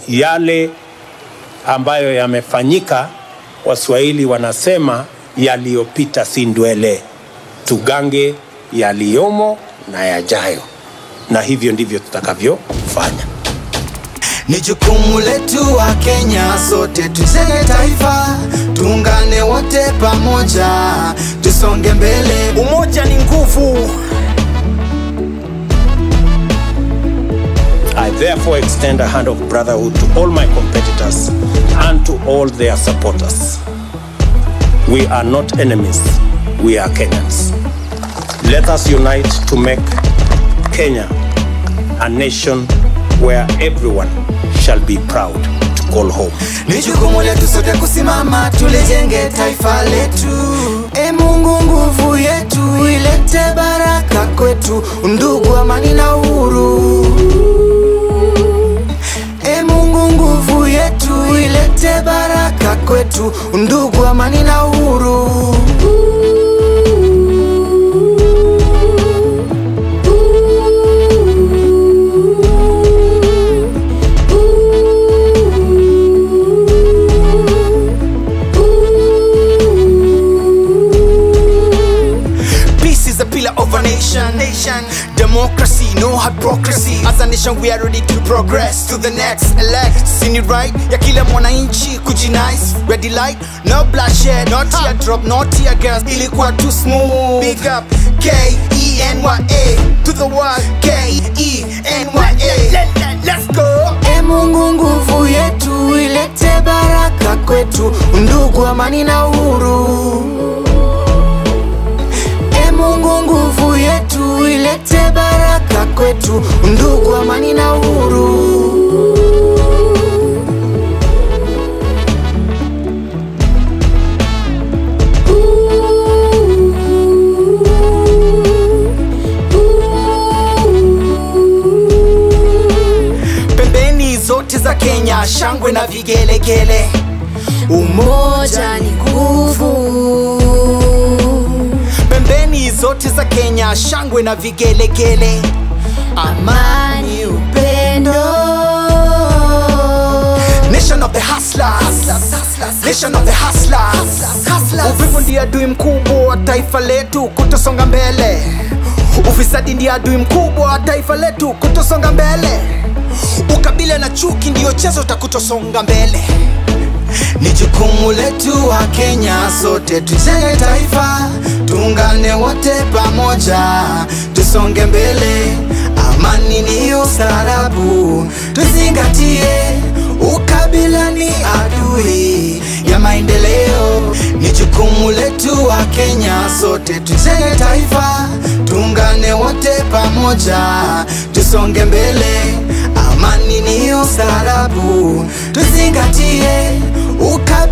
yale ambayo yamefanyika, Waswahili wanasema yaliyopita si ndwele, tugange yaliyomo na yajayo, na hivyo ndivyo tutakavyofanya. Ni jukumu letu wa Kenya, sote tujenge taifa, tuungane wote pamoja, tusonge mbele. Umoja ni nguvu. I therefore extend a hand of brotherhood to all my competitors and to all their supporters. We are not enemies, we are Kenyans. Let us unite to make Kenya a nation where everyone shall be proud to call home. Ni jukumu letu sote kusimama, tulijenge taifa letu. E Mungu, nguvu yetu ilete baraka kwetu, undugu, amani na uhuru. E Mungu, nguvu yetu ilete baraka kwetu, undugu, amani na uhuru. Peace is a pillar of a nation. Nation. Democracy, no hypocrisy. As a nation, we are ready to progress to the next elect. Sini right ya kila mwananchi kujinice. Ready light, no bloodshed, no tear drop, no tear gas. Ilikuwa too smooth. Big up K E N Y A to the world. K E N Y A. Let's go. E Mungu, nguvu yetu ilete baraka kwetu, undugu, amani na uhuru. E Mungu, nguvu yetu ilete baraka kwetu, undugu, amani na uhuru. Pembeni zote za Kenya, shangwe na vigelegele. Umoja ni nguvu. Pembeni zote za Kenya, shangwe na vigelegele. Amani, upendo. Nation of the hustlers. Nation of the hustlers. Uvivu ndiye adui mkubwa wa taifa letu kutosonga mbele. Ufisadi ndiye adui mkubwa wa taifa letu kutosonga mbele. Ukabila na chuki ndiyo chezo cha kutosonga mbele. Ni jukumu letu wa Kenya, sote tujenge taifa, tuungane wote pamoja, tusonge mbele. Amani ni ustaarabu, tuzingatie. Ukabila ni adui ya maendeleo. Ni jukumu letu wa Kenya, sote tujenge taifa, tuungane wote pamoja, tusonge mbele. Amani ni ustaarabu, tuzingatie. Ukabila